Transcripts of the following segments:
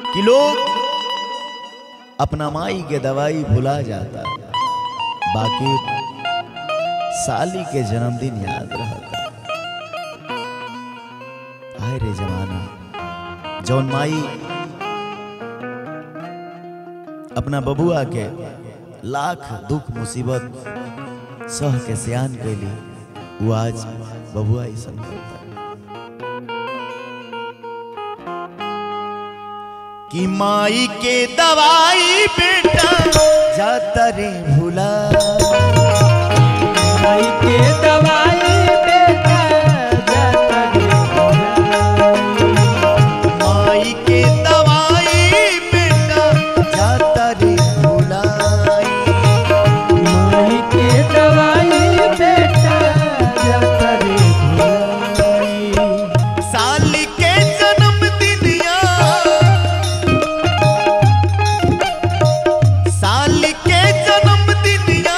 कि लोग अपना माई के दवाई भुला जाता बाकी साली के जन्मदिन याद रहता आए रे जमाना जौन माई अपना बबुआ के लाख दुख मुसीबत सह के सियान कैली वो आज बबुआ ही समझता कि माई के दवाई बेटा जाता रे भुला माई के दवाई बेटा जाता रे माई के दवाई बेटा जाता रे भुलाई माई के दवाई बेटा जाता रे साल के जन्मदिनिया साल के जन्मदिनिया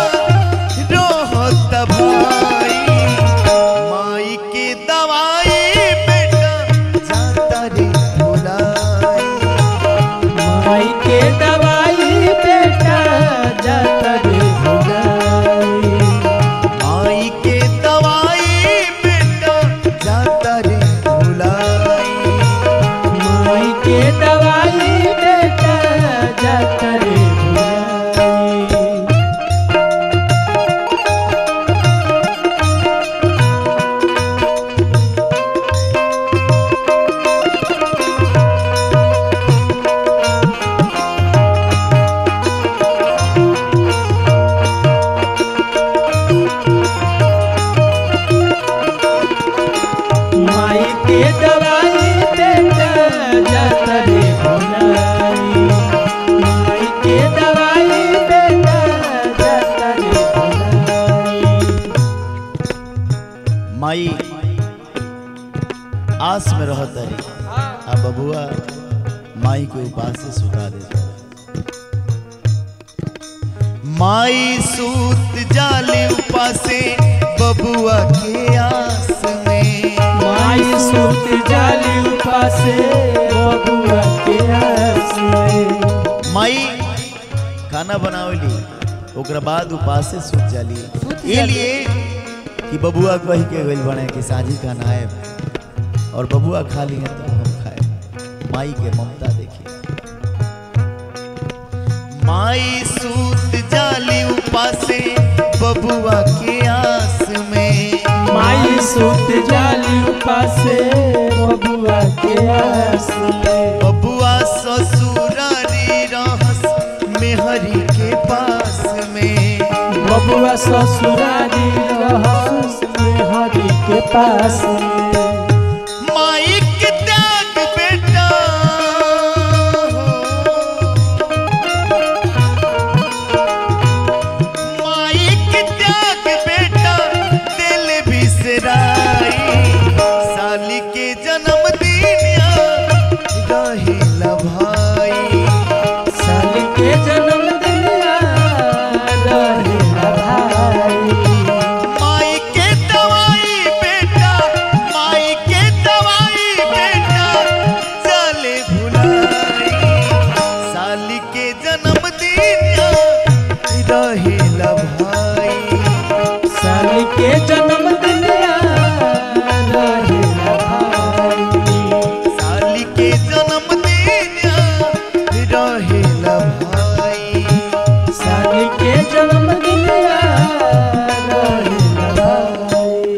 रोहत भाई माई के दवाई बेटा जाता रे भुलाई माई के दवाई बेटा जाता रे भुलाई माई के दवाई बेटा जाता रे भुलाई माई के दवाई बेटा जाता रे भुलाई माई के दवाई बेटा जाता रे भुलाई माई के दवाई बेटा जाता रे भुलाई माई आस में रहत रही आ बबुआ माई के उपास से सुता देता माई सूत जाले उपासे बबुआ के आस में माई सूत जाली उपासे बबुआ के आस में माई खाना बनावली ओकरा बाद उपास से सुत जाली ये लिए कि बबुआ कही के गइल बने कि साझी खाना है और बबुआ खा लिए तो हम खाए माई के ममता देखिए माई सूत जाली उपासे बबुआ के आस में माई सूत जाली उपासे बबुआ के आस में बबुआ ससुरारी रहस मेहरी के पास में बबुआ ससुरारी रहस में हरि के पास में माई के त्याग बेटा माई के त्याग बेटा दिल बिसराई साली के जन्मदिन रहेला भाई साल के जन्मदिन रहेला भाई माई के दवाई बेटा माई के दवाई बेटा चले भुलाई साली के जन्मदिन रहेला भाई साल के जन्मदिन रहेला भाई साली के जन्मदिन रहेला भाई साल के जन्मदिन रहेला भाई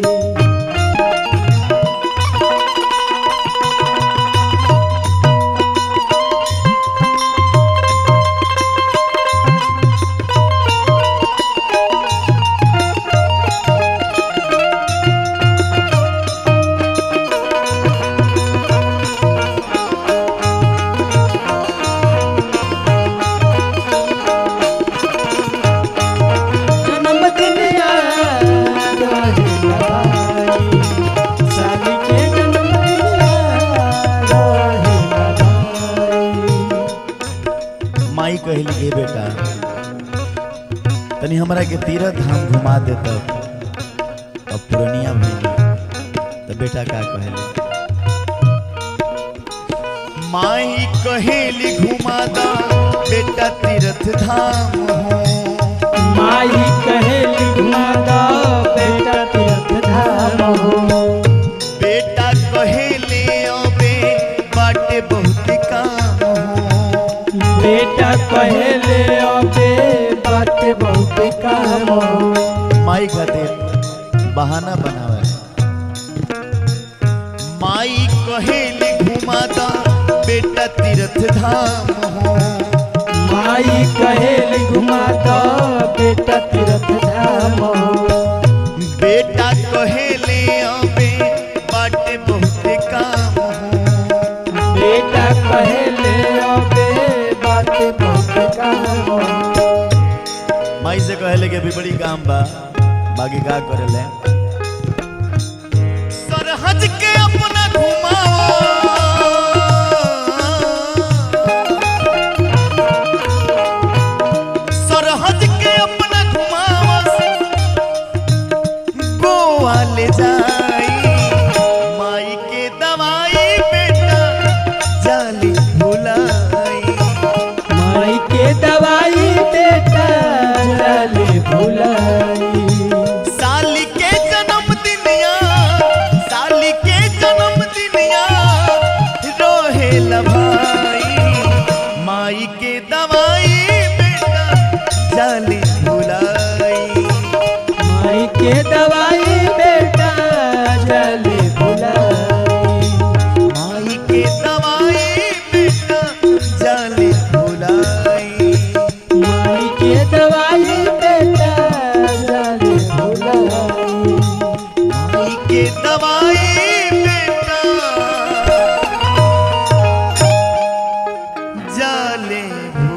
जन्मदिन रहेला भाई साल के जन्मदिन रहेला भाई माई कहली गे बेटा तनी हमरा के तीरथ धाम घुमा देता अब पुरनिया भइली तो बेटा का कहले माई कहेली घुमादा बेटा तीर्थ धाम हो माई कहेली घुमादा बेटा तीर्थ धाम हो बेटा कहेले अबे बाटे बहुत काम हो बेटा कहेले अबे बाटे बहुत काम हो माई खातिर बहाना बनावे माई कहेली घुमादा बेटा तीर्थ धाम हो माई कहेली घुमादा बेटा तीर्थ धाम हो बेटा कहेले अबे बाटे बहुत काम हो बेटा कहेले अबे बाटे बहुत काम हो माई से कहले कि अभी बड़ी काम बा बाकी का करेले सरहज के अपना घुमाओ सरहज के अपना घुमाओ गोवा ले जाई माई के दवाई बेटा जाली भुलाई माई के दवाई बेटा चले भुलाई साली के जन्म दिनिया साली के जन्म दिनिया रोहे भाई माई के दवाई बेटा जाली भुलाई माई के दवाई बेटा चले भुलाई माई के दवाई बेटा जाली भुलाई माई के दवाई बेटा चले भुलाई माई के दवाई बेटा जाले भुलाई